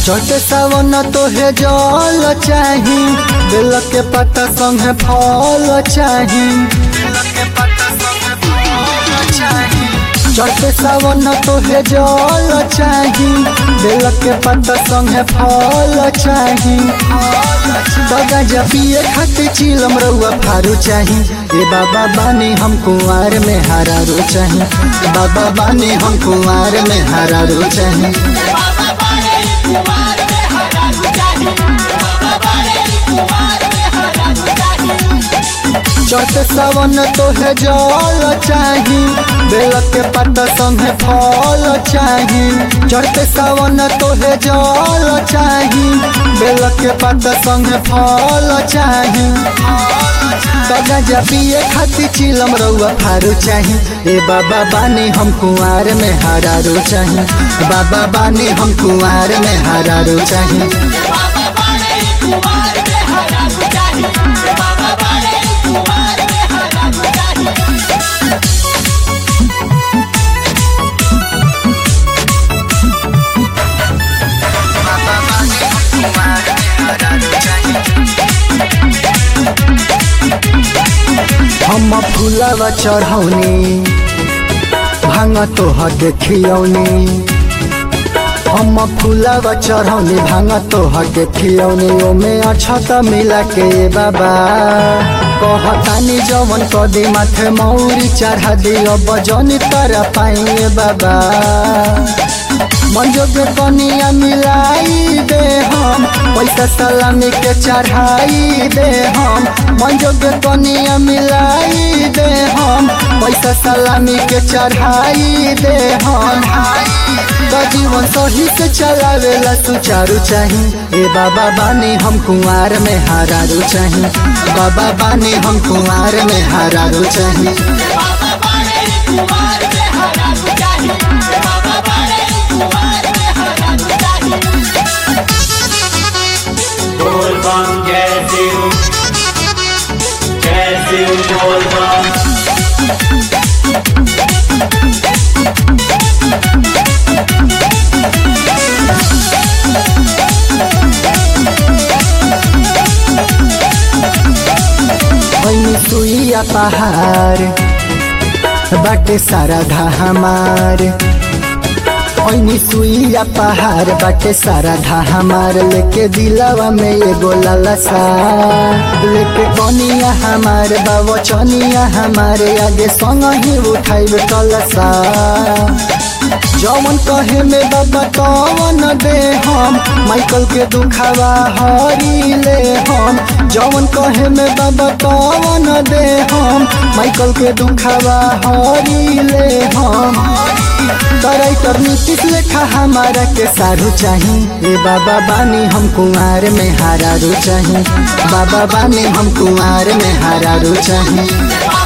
चट सावन तोहे जल चाही बेल के पत्ता संगे फल चाही चट सावन तोहे जल चाही बेल के पत्ता संगे फल चाही बगा पिए खातिर चिलम रउआ फारू चाही ए बाबा बानी हम कुंवार में हरा रो चाही बाबा बानी हम कुंवार में हरा रो चाही बाबा बारे कुमार में हरा जाही बाबा बारे कुमार में हरा जाही चट सावन तोहे जल चाही बेल के पत्ता संगे फल चाही चढ़ते सावन तोहे जल चाही बेल के पत्ता संगे फल चाही बगा पिए खातिर चिलम रउआ फारू चाही ए बाबा बानी हम कुंवार में हरा रो चाही बाबा बानी हम कुंवार में हरा रो चाही बाबा बारे कुमार में हरा जाही बाबा बारे कुमार में हरा जाही हम फूलवा चढ़ौनी भांग तोह देखियौनी हम फूलवा चढ़ौनी भांग तोह देखियौनी ओमे अछत मिला के बाबा कहतानी जवन कदी माथे मौरी चढ़ा दियो बजनी तर पाइए बाबा मंजो के कनिया मिलाई दे हम पैसा सलामी के चढ़ाई दे हम मंजो के कनिया मिलाई दे हम पैसा सलामी के चढ़ाई दे हम तो जीवन सही से चलावेला सुचारू चाही ए बाबा बानी हम कुंवार में हारारू चाही बाबा बानी हम कुंवार में हारारू चाही बाबा बारे कुमार में हरा जाही बाबा बारे कुमार में हरा जाही बोल बम जय शिव जय शिव बोल बम ऐनी सुइया पहाड़ बाटे सारा धा हमार ऐनी सुइया पहाड़ बाटे सारा धा हमार लेके दिलावा में एगो लालसा लेके कनिया हमार बाबा चनिया हमारे आगे संग ही उठाइब कलसा जवन कहे में बाबा तवन दे हम माइकल के दुखावा हरी ले हम जवन कहे में बाबा तवन दे हम माइकल के दुखावा हरी ले हम कराइटर नीतीश लेखा हमारा के सारू चाही ए बाबा बानी हम कुंवार में हारारू चाही बाबा बानी हम कुंवार में हारारू चाही बाबा